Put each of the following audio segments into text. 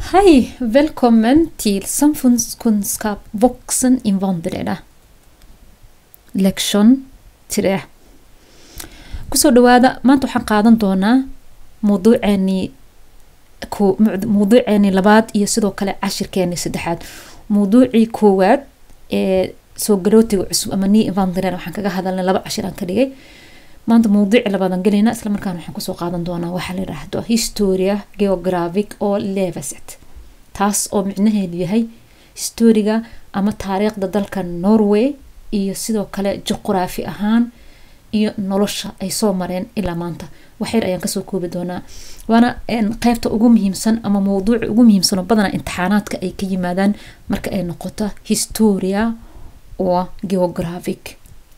Hej! Välkommen till Samfundskunskap vuxeninvandrare. Lektion 3. kusoo dhawaada maanta waxaan qaadan doonaa mawduuceeni ko- muc- mawduuceeni labaad iyo sidoo kale cashirkeeni saddexaad mawduucii koowaad ee soo galootiga cusub ama nii invandaren waxaan kaga hadalnay laba cashir aan ka dhigay maanta mawduuci labaadaan gelaynaa isla markaana waxaan kusoo qaadan doonaa waxaa la yidhaahdo historia geographic oo leveset taas oo micnaheedu yahay historiga ama taariikhda dalka norway iyo sidoo kale juqraafi ahaan iyo nolosha ay soo mareen ilaa maanta waxyar ayaan kasoo koobi doonaa waana een, qeybta ugu muhiimsan ama mawduuca ugu muhiimsan oo badanaa imtixaanaadka ay ka yimaadaan marka ay noqoto historia oo geographic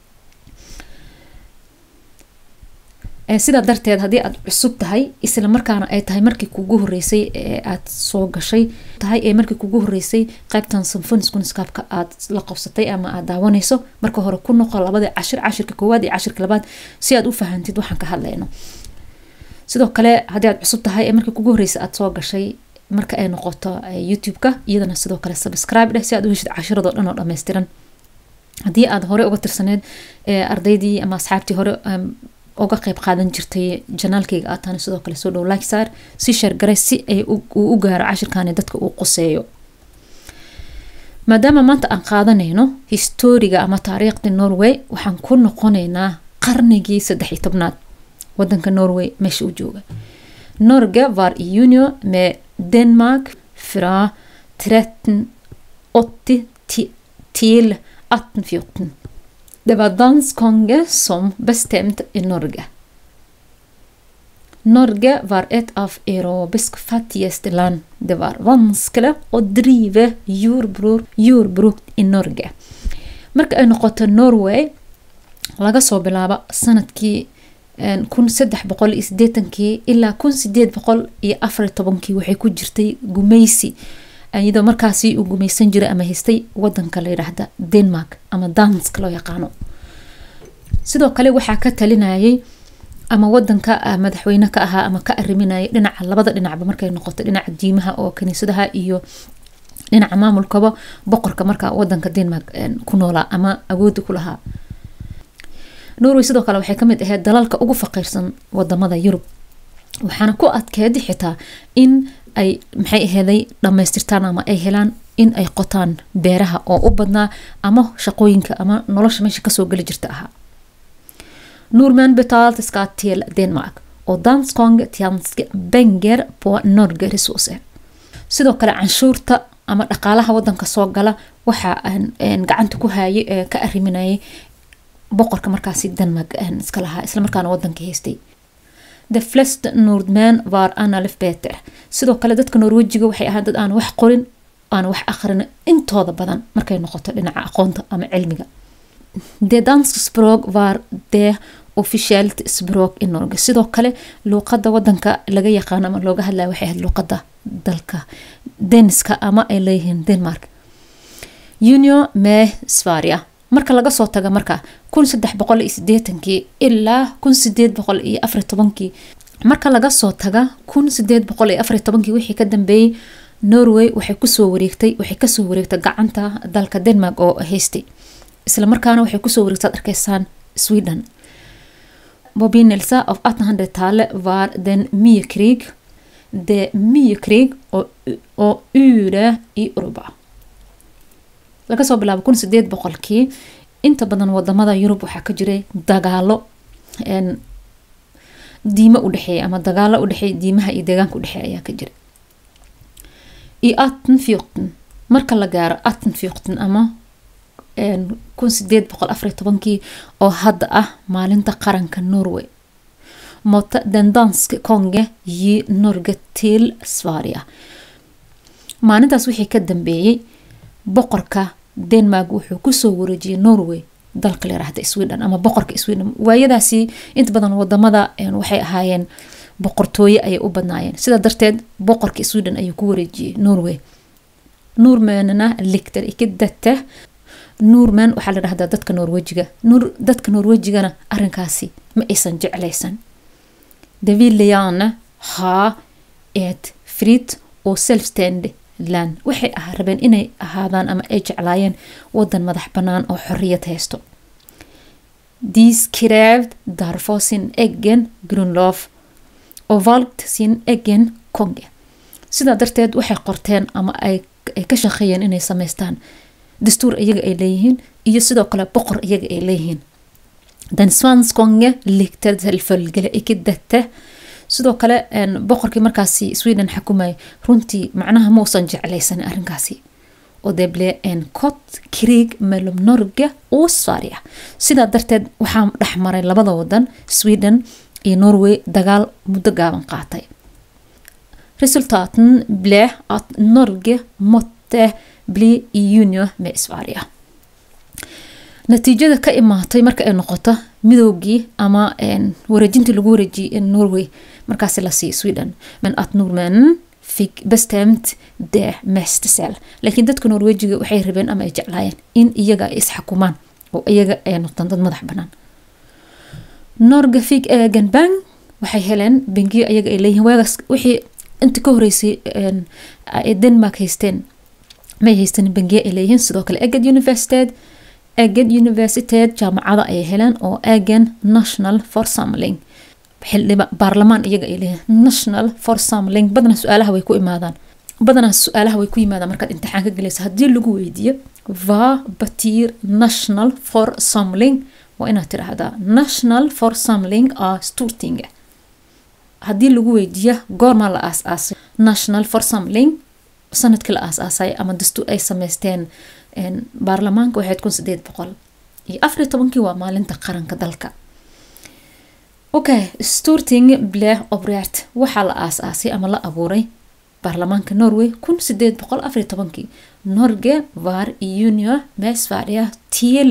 Ee, sidaa darteed haddii aad cusub tahay isla markaana ay tahay markii kugu horeysay ee aad soo gashay tahay ee markii kugu horeysay qaybtan symphoniskuniskaabka aad la qabsatay ama aad daawanayso marka hore ku noqo labada cashir cashirka koowaad iyo cashirka labaad si aad u fahantid waxaan ka hadlayno sidoo kale haddii aad cusub tahay ee markii kugu horeysay aad soo gashay marka ay noqoto eh, youtube-ka iyadana sidoo kale subscribe dheh si aad u heshid cashiradoo dhan oo dhammaystiran haddii aad hore uga tirsaneed ee ardaydii ama asxaabtii hore em, uga qeyb qaadan jirtay janaalkayga aad tahana sidoo kale soo dhow like saar si share garay si ay u- uu u gaaro cashirkani dadka uu quseeyo maadaama maanta aan qaadanayno historiga ama taariikhda norway waxaan ku noqonaynaa qarnigii saddex iyo tobnaad wadanka norway meesha uu jooga norge var i union med denmark fra 1380 ti- till 1814 det var dansk konge som bestemte i Norge. Norge var et av europeisk fattigste land. Det var vanskelig å drive jordbruk, jordbruk i Norge. Marka ay noqoto Norway laga soo bilaabo sanadkii een, kun saddex boqol iyo sideetankii ilaa kun sideed boqol iyo afar iyo tobankii waxay ku jirtay gumeysi iyadoo markaasi uu gumeysan jiray ama haystay wadanka la yidhaahda denmark ama dansk loo yaqaano sidoo kale waxaa ka talinayay ama wadanka ah, madaxweyne ka ahaa ama ka ariminayay dhinaca labada dhinacba markay noqoto dhinaca diimaha oo kaniisadaha iyo dhinaca maamulkaba boqorka marka wadanka denmark een, ku noolaa ama awoodi ku lahaa norway sidoo kale waxay kamid ahayd dalalka ugu faqiirsan wadamada yurub waxaana ku adkeedi xitaa in ay maxay aheeday dhammaystirtaan ama ay helaan in ay qotaan beeraha oo u badnaa ama shaqooyinka ama nolosha meesha kasoo geli jirta ahaa Nordmän betalte skatt till Danmark och danskong tjänste pengar på Norge resurser. sidoo kale canshuurta ama dhaqaalaha wadanka soo gala waxa aan een, gacanta ku hayay ee ka ariminayay boqorka markaasi denmark een, iska lahaa islamarkaana wadanka haystay de fleste nordmän var analfabeter sidoo kale dadka norwejiga waxay ahaan dad aan wax qorin aan wax aqrin intooda badan markay noqoto dhinaca aqoonta ama cilmiga det danska språk var det officiellt språk i Norge sidoo kale luuqada wadanka laga yaqaano ama looga hadlaya waxay ahayd luuqada dalka daniska ama ay leeyihiin denmark union med sverige marka laga soo taga marka kun saddex boqol iyo sideetankii ilaa kun sideed boqol iyo afar iyo tobankii marka laga soo taga kun sideed boqol iyo afar iyo tobankii wixii ka dambeeyey norway waxay kusoo wareegtay waxay kasoo wareegtay gacanta dalka denmark oo haystay isla markaana waxay kusoo wareegtay ad arkaysaan sweden Bobinelse av 1800-tallet var den mye krig. Det er mye krig og, og ure i Europa. laga soo bilaabo kun sideed boqolkii inta badan wadamada yurub waxaa ka jiray dagaalo een, diimo u dhexeeya ama dagaalo u dhexeeya diimaha iyo deegaanka u dhexeeya ayaa ka jira i 1814 marka la gaaro 1814 ama een, kun sideed boqol afar iyo tobankii oo hadda ah maalinta qaranka norway måtte den danske konge gi Norge til Sverige. Maalintaas wixii ka dambeeyey boqorka Denmark wuxuu kusoo wareejiyey Norway dalka la yiraahdo Sweden ama boqorka Sweden waayadaasi inta badan wadamada een, waxay ahaayeen boqortooye ayay u badnaayeen sidaa darteed boqorka Sweden ayuu ku wareejiyey Norway Nordmennene likte ikke dette Nordmenn waxaa la dhahdaa dadka Norwejiga Nor dadka Norwejigana arrinkaasi ma aysan jeclaysan de ville gjerne ha ett fritt oo selfstand land waxay ah rabeen inay ahaadaan ama ay jeclaayeen wadan madax bannaan oo xorriyad haysto dies krävd därför sin egen grundlov och valt sin egen konge sidaa darteed waxay qorteen ama ay ay ka shaqeeyeen inay sameystaan dastuur iyaga ay leeyihiin iyo sidoo kale boqor iyaga ay leeyihiin den svanskonge likte selvfølgelig ikke dette sidoo kale boqorkii markaasi sweden xakumayay runtii macnaha mausan jeclaysanin arrinkaasi oo det blev en kort krig mellom Norge och Sverige sidaa darteed waxaa dhexmaray labada wadan Sweden iyo Norway dagaal muddo gaaban qaatay resultaten blev att Norge måtte bli i union med Sverige natiijada ka imaatay marka ay noqoto midoogii ama wareejintii lagu wareejiyay Norway markaasi la siiyay Sweden men att norrmännen fick bestämt det mesta själv laakiin dadka norwejiga waxay rabeen ama ay jeclaayeen in iyaga ay isxakumaan oo iyaga ay noqdaan dad madax bannaan norge fick egen bank waxay heleen bangiyo iyaga ay leeyihiin waagaas wixii inta ka horeysay ay denmark haysteen may haysten bangiyo ay leeyihiin sidoo kale eged universitet eged universitet jaamacada ayay heleen oo egen national forsamling xildhiba baarlamaan iyaga ay leeyihiin national forsamling badanaa su-aalaha way ku imaadaan badanaa su-aalaha way ku yimaadaan markaad imtixaan ka gelayso haddii lagu weydiiyo va batir national forsamling waa inaad tiraahdaa national forsamling a stortinga haddii lagu weydiiyo goormaa la aas-aasay national forsamling sanadkii la aas-aasay ama dastuur ay sameysteen baarlamaanka waxayd kun sideed boqol iyo afariyo tobankii waa maalinta qaranka dalka okay storting ble obrert waxaa la aas-aasay ama la abuuray baarlamaanka norway kun sideed boqol afariyo tobankii norge var union med sverige till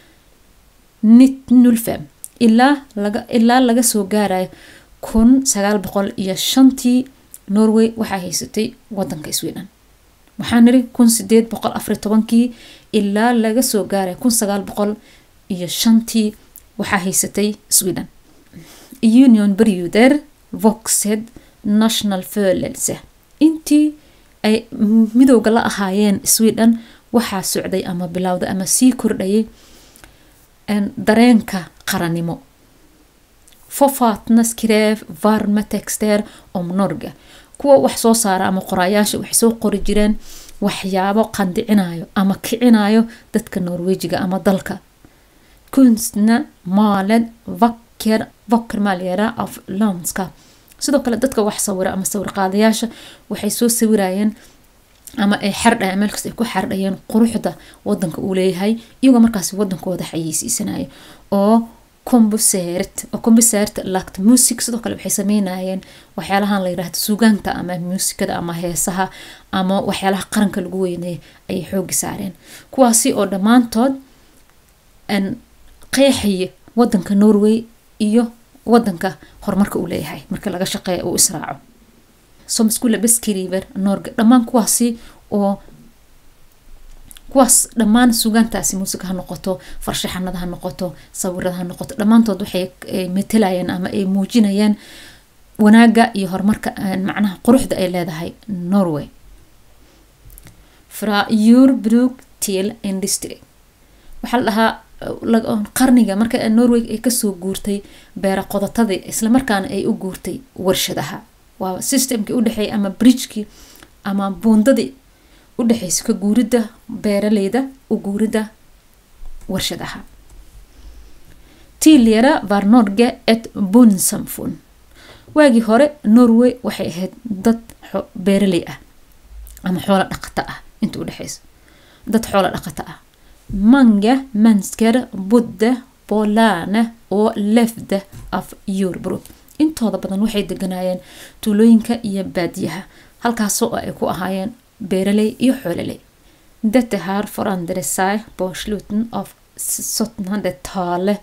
nitnulfem ilaa laga ilaa laga soo gaarayo kun sagaal boqol iyo shantii norway waxaa haysatay wadanka sweden waxaa niri kun sideed boqol afariyo tobankii ilaa laga soo gaaray kun sagaal boqol iyo shantii waxaa haysatay sweden union perioder voxed national födelse intii ay midowga la ahaayeen sweden waxaa socday ama bilowday ama sii kordhayay dareenka qarannimo fofatnas skrev varma texter om norge kuwa wax soo saara ama qoraayaasha waxay soo qori jireen waxyaabo qandicinayo ama kicinayo dadka norwejiga ama dalka kunstna maaled vacker vacker maalyara of landskap sidoo kale dadka wax sawira ama sawir qaadayaasha waxay soo sawirayeen ama ay xardhayeen meel kasta ay ku xardhayeen quruxda wadanka uu leeyahay iyagoo markaasi wadankooda xayeysiisanaya oo combusert oo combusert lact music sidoo kale waxay sameynayeen waxyaalahan la yirahdo sugaanta ama muusikada ama heesaha ama waxyaalaha qaranka lagu weyneeya ayay xoogi saareen kuwaasi oo dhammaantood qeexaya wadanka norway iyo wadanka horumarka uu leeyahay marka laga shaqeeya uu israaco somskula beskriver norge dhammaan kuwaasi oo kuwaas dhammaan sugaantaasi muusiga ha noqoto farshaxanada ha noqoto sawirada ha noqoto dhammaantood waxay matelayeen ama ay muujinayeen wanaaga iyo horumarka macnaha quruxda ay leedahay norway fra eurbruk til industry waxaa la dhahaa qarniga marka norway ay kasoo guurtay beera qodotadii islamarkaana ay u guurtay warshadaha waa systemkii udhexeeyay ama bridgekii ama buundadii udhexeysa ka guurida beeraleyda u guurida warshadaha tilyara var norge et bonsamfun waagii hore norway waxay ahayd dad beeraley ah ama xoolo dhaqato ah inta udhexeysa dad xoolo dhaqato ah mange mennesker bodde på landet oo levde af jordbruk intooda badan waxay deganaayeen tuulooyinka iyo baadiyaha halkaasoo ay ku ahaayeen beeraley iyo xoololey dette har forandret sig på slutten av 1700-tallet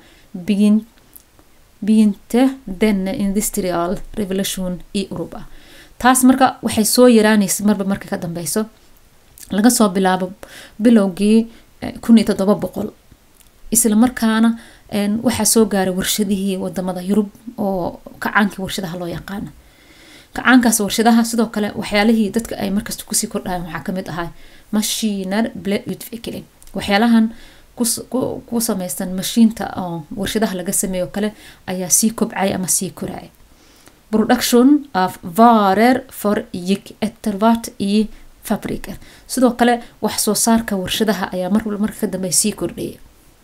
begynte denne industrial revolution i europa taas marka waxay soo yaraanaysa marba marka ka dambeyso laga soo bilaabo bilowgii kun iyo toddoba boqol isla markaana waxaa soo gaaray warshadihii wadamada yurub oo kacaankii warshadaha loo yaqaana kacaankaas warshadaha sidoo kale waxyaalihii dadka ay markasta kusii kordhayan waxaa kamid ahaa mashiner blade utvikling waxyaalahan ku sameysan mashiinta oo warshadaha laga sameeyo kale ayaa sii kobcay ama sii koraya production of varer for yik ettervart i fabriker sidoo kale wax soo saarka warshadaha ayaa marwal marka ka dambe sii kordhaya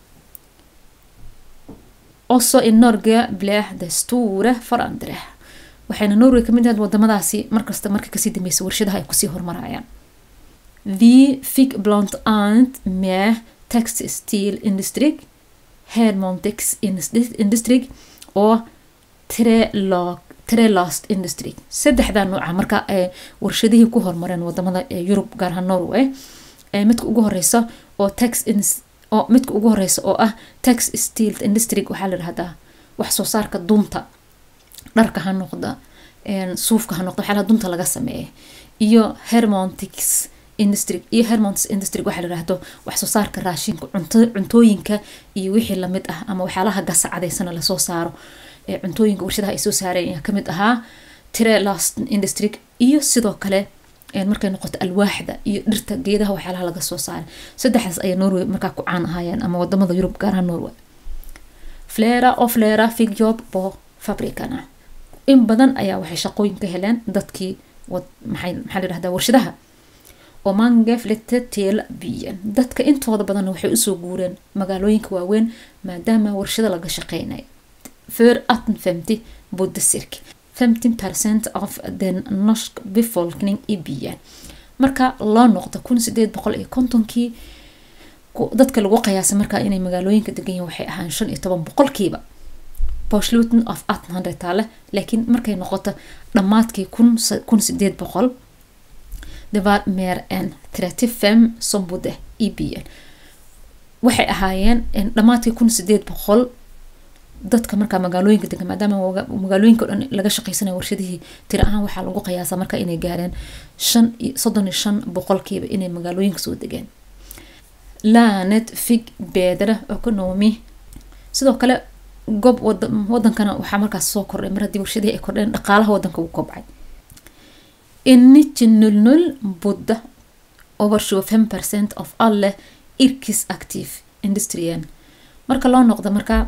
also in norge bleh de store forandre waxayna norway kamid ahayd wadamadaasi markasta marka kasii dambeysa warshadaha ay kusii hormarayaan vi fick blant annat med textil industri hermontex industri oo trelag trelast industry saddexda nooca marka ee warshadihii ku hormareen wadamada yurub gaar ahaan norway midka ugu horeysa oo tax oo midka ugu horeysa oo ah tax steel industry waxaa la dhahdaa wax soo saarka dunta dharka ha noqda suufka ha noqda waxyaalaha dunta laga sameeya iyo hermontex industry iyo hermontex industry waxaa la dhahdo wax soo saarka raashinka cuntooyinka iyo wixii lamid ah ama waxyaalaha gasacadaysana lasoo saaro cuntooyinka warshadaha ay soo saareen ayaa kamid ahaa trelast industry iyo sidoo kale markay noqoto alwaaxda iyo dhirta geedaha waxyaalaha laga soo saaray saddexdaas ayaa norway markaa ku caan ahaayeen ama wadamada yurub gaaraha norway flera och flera fick jobb på fabrikerna in badan ayaa waxay shaqooyin ka heleen dadkii maxaa la dhahdaa warshadaha oo mange flytte till byen dadka intooda badanna waxay usoo guureen magaalooyinka waaweyn maadaama warshado laga shaqeynayo för 1850 bodde cirka 50 procent av den norsk befolkning i byen marka loo noqdo kun sideed boqol iyo kontonkii dadka lagu qiyaasay markaa inay magaalooyinka degan yihin waxay ahaan shan iyo toban boqolkiiba bosluten of atnhandretaale laakiin markay noqoto dhammaadkii kun sideed boqol det var mer än 35 som bodde i byen waxay ahaayeen dhammaadkii kun sideed boqol dadka markaa magaalooyinka degan maadaama magaalooyinka o dhan laga shaqeysanaya warshadihii tira ahaan waxaa lagu qiyaasa marka inay gaareen shan soddon iyo shan boqolkiiba inay magaalooyinka soo degeen lanet fig bedre economy sidoo kale gob wadankana waxaa markaas soo kordhay mar haddii warshadihii ay kordheen dhaqaalaha wadanka uu kobcay in nitton null null bodde over 25 procent of alle yrkesaktiv industrien marka loo noqdo markaa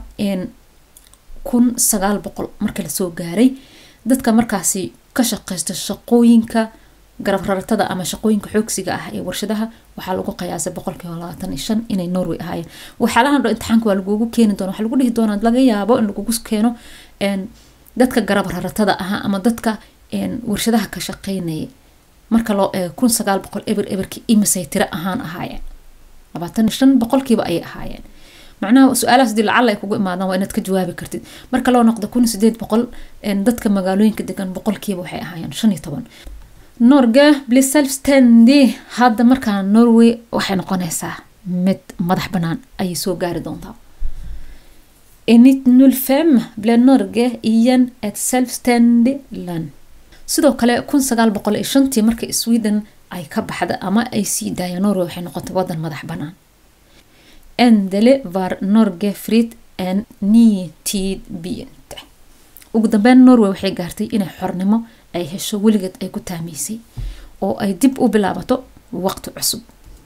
kun sagaal boqol marka lasoo gaaray dadka markaasi ka shaqeysta shaqooyinka garab raratada ama shaqooyinka xoogsiga ah ee warshadaha waxaa lagu qiyaasay boqolkiiba labaatan iyo shan inay norway ahaayeen waxyaalahan dho imtixaanka waa lagugu keeni doona waxaa lagu dhihi doonaa laga yaabo in lagugu keeno dadka garab raratada ahaa ama dadka warshadaha ka shaqeynaya marka loo eego kun sagaal boqol eber eberkii imisay tiro ahaan ahaayeen labaatan iyo shan boqolkiiba ayay ahaayeen macnaha su-aalahaas hadii lacala ay kugu imaadaan waa inaad ka jawaabi kartid marka loo noqdo kun sideed boqol dadka magaalooyinka degan boqolkiiba waxay ahaayeen shan iyo toban norge bli selfstandy hadda markaa norway waxay noqonaysaa mid madax banaan ayay soo gaari doontaa in 1905 blev norge igen ett selvständig land sidoo kale kun sagaal boqol iyo shantii markii sweden ay ka baxda ama ay sii daaya norway waxay noqotay wadan madax banaan endele var norge fritt en ny tid begynte ugu dambeyn norway waxay gaartay inay xornimo ay hesho weligeed ay ku taamaysay oo ay dib u bilaabato waqti cusub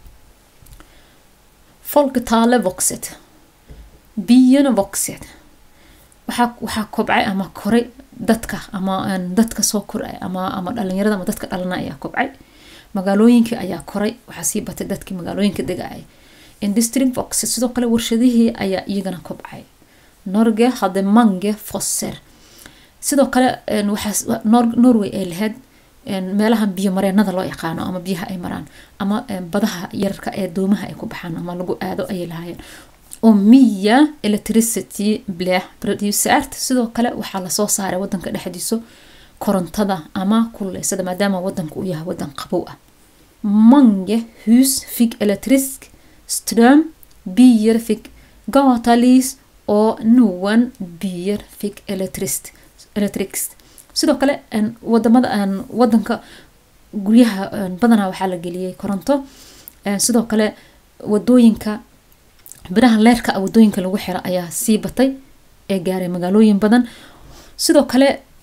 folketale voxet biyana voxet waxaa waxaa kobcay ama koray dadka ama dadka soo koray ama ama dhalinyarada ama dadka dhalana ayaa kobcay magaalooyinkii ayaa koray waxaa sii batay dadkii magaalooyinka degayay industry voxet sidoo kale warshadihii ayaa iyagana kobcay norge hade mange fosser sidoo kale waxaa norway ay lahayd meelaha biyo mareenada loo yaqaano ama biyaha ay maraan ama badaha yararka ee doomaha ay ku baxaan ama lagu aado ayay lahaayeen oo miya electricity bleh producert sidoo kale waxaa lasoo saaray wadanka dhexdiiso korontada ama kululeysada maadaama wadanka uu yahay wadan qabow ah mange hus fig electrisk ström bier fig gatalis oo noan bier fig electricity electrics sidoo kale wadamada wadanka guryaha badanaa waxaa la geliyay koronto sidoo kale wadooyinka biraha leerka wadooyinka lagu xiro ayaa sii batay ee gaaray magaalooyin badan sidoo kale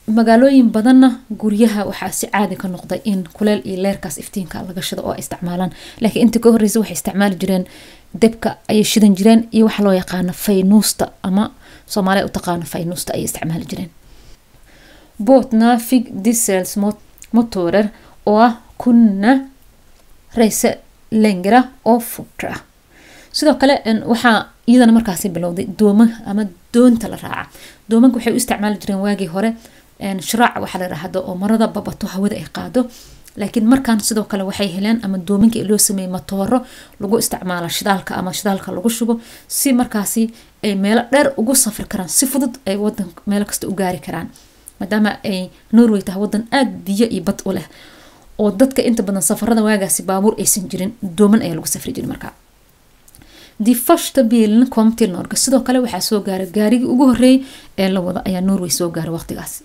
magaalooyin badanna guryaha waxaa si caadi ka noqday in kuleel iyo leerkaas iftiinka laga shido oo ay isticmaalaan laakiin intii ka horreysa waxay isticmaali jireen debka ayay shidan jireen iyo waxa loo yaqaano faynuusta ama soomaaliya u taqaano faynuusta ayay isticmaali jireen båtna fick dieselmotorer och kunna resa längre och fortare sidoo kale waxaa iyadana markaasi bilowday dooma ama doonta la raaca doomanka waxay u isticmaali jireen waagii hore shiraac waxaa la dhahdo oo marada babato hawada ay qaado laakiin markaan sidoo kale waxay heleen ama doominka loo sameeyey matooro lagu isticmaalo shidaalka ama shidaalka lagu shubo si markaasi ay meelo dheer ugu safri karaan si fudud ay wadan meelo kasta u gaari karaan maadaama ay norway tahay wadan aada biyo iyo bad u leh oo dadka inta badan safarada waagaasi baabuur aysan jirin dooman ayaa lagu safri jiray markaa die första bilen kom till norge sidoo kale waxaa soo gaaray gaarigii ugu horeeyay ee la wada ayaa norway soo gaaray waqtigaasi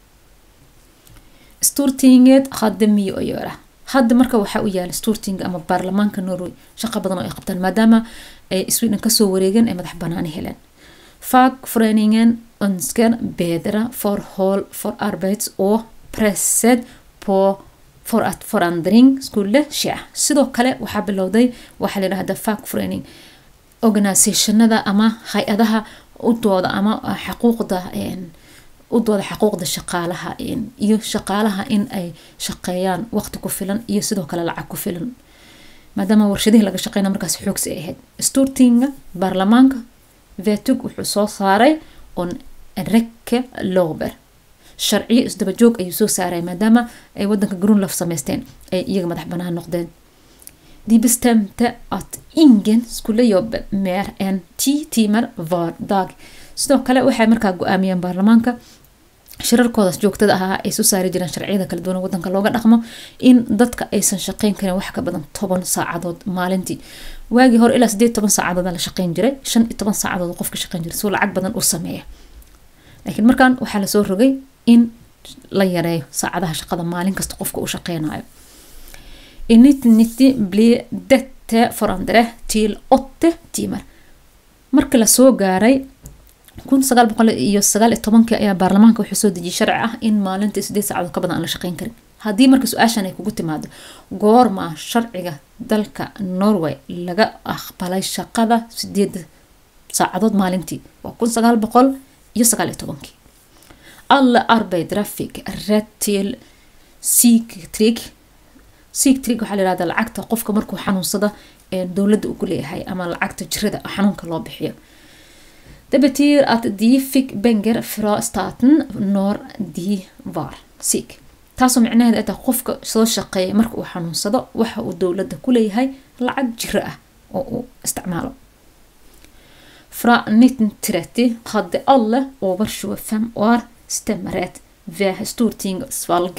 stortinget hadde miyo oo yeera hadda marka waxaa u yaala storting ama baarlamaanka norway shaqo badan oo ay qabtaan maadaama ay sweden kasoo wareegeen ay madax banaani heleen fagföreningen önskar bedre förhåll för arbets och presset på för att förändring skulle ske sidoo kale waxaa bilowday waxaa layidhahda fagförening organisationada ama hay-adaha u dooda ama xaquuqda u dooda xaquuqda shaqaalaha iyo shaqaalaha in ay shaqeeyaan waqti ku filan iyo sidoo kale lacag ku filan maadaama warshadihii laga shaqeyna markaas xoogsi ay ahayd stortinga baarlamaanka vetug wuxuu soo saaray on reke lober sharciyo isdaba joog ayuu soo saaray maadaama ay wadanka grunlaf sameysteen ay iyaga madax banaan noqdeen de bestemte att ingen skulle jobba mer än tio timmar var dag sidoo kale waxay markaa go-aamiyeen baarlamaanka shirarkoodaas joogtada ahaa ay soo saari jireen sharciyada kala duwan wadanka looga dhaqmo in dadka aysan shaqeyn karin wax ka badan toban saacadood maalintii waagii hore ilaa sideed toban saacadood la shaqeyn jiray shan iyo toban saacadood qofka shaqeyn jiray soo lacag badan u sameeya laakiin markan waxaa lasoo rogay in la yareeyo saacadaha shaqada maalin kasta qofka uu shaqeynayo i 1990 blir dette forandre till 8 timmar marka lasoo gaaray kun sagaal boqol iyo sagaal iyo tobankii ayaa baarlamaanka wuxuu soo dejiyay sharci ah in maalintii sideed saacadood ka badan aan la shaqeyn karin haddii marka su-aashan ay kugu timaado goorma sharciga dalka norway laga aqbalay shaqada sideed saacadood maalintii waa kun sagaal boqol iyo sagaal iyo tobankii alla arbetare fick rätt till psyktrig psyktrig waxaa la yihahda lacagta qofka markuu xanuunsada dowladda uu ku leeyahay ama lacagta jirada xanuunka loo bixiyo Det betyder att de fick pengar från staten när de var sik taasoo micnaheed ay tahay qofka soo shaqeeya marka uu xanuunsado waxa uu dowladda ku leeyahay lacag jiro ah oo uu isticmaalo Fra 1930 hade alla över 25 år stemmerätt vid stortingsvalg.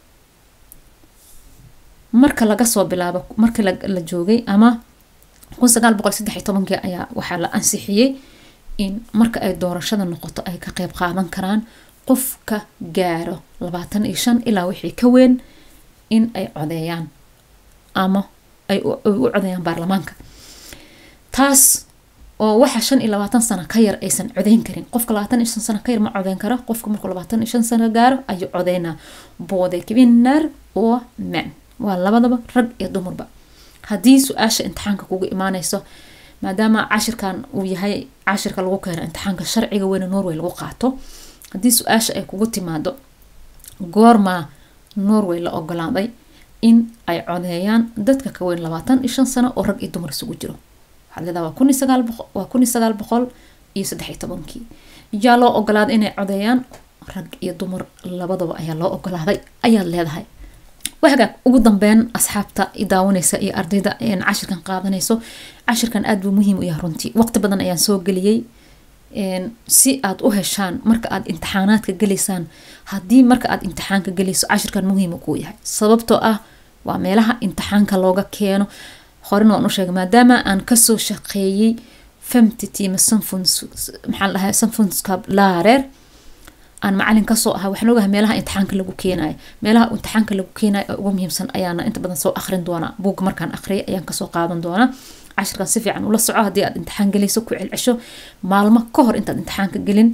Marka laga soo bilaabo marka la joogay ama kun sagaal boqol saddex iyo tobankii ayaa waxaa la ansixiyey in marka ay doorashada noqoto ay ka qeyb qaadan karaan qofka gaaro labaatan iyo shan ilaa wixii ka weyn in ay codeeyaan ama ay u codeeyaan baarlamaanka taas oo waxa shan iyo labaatan sano ka yar aysan codeyn karin qofka labaatan iyo shan sano ka yar ma codeyn karo qofka markuu labaatan iyo shan sano gaaro ayuu codeynaa boode kvinnar oo men waa labadaba rag iyo dumarba haddii su-aasha imtixaanka kugu imaaneyso maadaama cashirkan uu yahay cashirka lagu keeno imtixaanka sharciga weyne norway lagu qaato haddii su-aasha ay kugu timaado goormaa norway la ogolaaday in ay codeeyaan dadka ka weyn labaatan iyo shan sano oo rag iyo dumar isugu jiro waxaad leedaha waa kun iyo sagaal boqol waa kun iyo sagaal boqol iyo saddex iyo tobankii yaa loo ogolaaday inay codeeyaan rag iyo dumar labadaba ayaa loo ogolaaday ayaad leedahay wahagaag ugu dambeyn asxaabta daawanaysa iyo ardayda cashirkan qaadanayso cashirkan aada buu muhiim u yahay runtii waqti badan ayaan soo geliyey si aad u heshaan marka aad imtixaanaadka gelaysaan haddii marka aad imtixaanka gelayso cashirkan muhiim kuu yahay sababtoo ah waa meelaha imtixaanka looga keeno horena waan u sheegay maadaama aan kasoo shaqeeyey femti tiima sanfuns maxaa dhahay sanfunskab laareer aan macalin kasoo ahaa waxaan ogahay meelaha imtixaanka lagu keenayo meelaha imtixaanka lagu keenayo oo ugu muhiimsan ayaana inta badan soo akhrin doonaa buugga markaan akhriyay ayaan kasoo qaadan doonaa cashirkan si fiican ula soco haddii aad imtixaan gelayso ku celcesho maalmo ka hor intaad imtixaanka gelin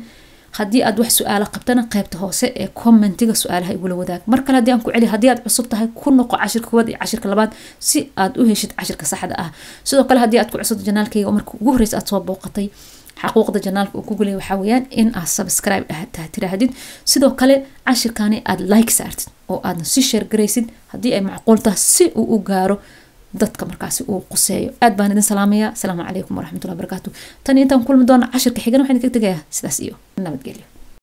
haddii aad wax su-aalo qabtana qaybta hoose ee commentiga su-aalaha igula wadaag mar kale haddii aan ku celi haddii aad cusub tahay ku noqo cashirka koowaad iyo cashirka labaad si aad u heshid cashirka saxda ah sidoo kale haddii aad ku cusubto janaalkayga oo marka ugu horreysa aad soo booqatay xaquuqda janaalka uu kugu leeya waxaa weeyaan in aad subscribe tiraahdid sidoo kale cashirkani aad like saartid oo aadna si sheergaraysid haddii ay macquul tahay si uu u gaaro dadka markaasi uu quseeyo aad baan idin salaamaya asalaamu calaykum waraxmatullahi barakaatu tan intaan kulmi doona cashirka xigana waxaan idinka tegayaa sidaas iyo nabadgelyo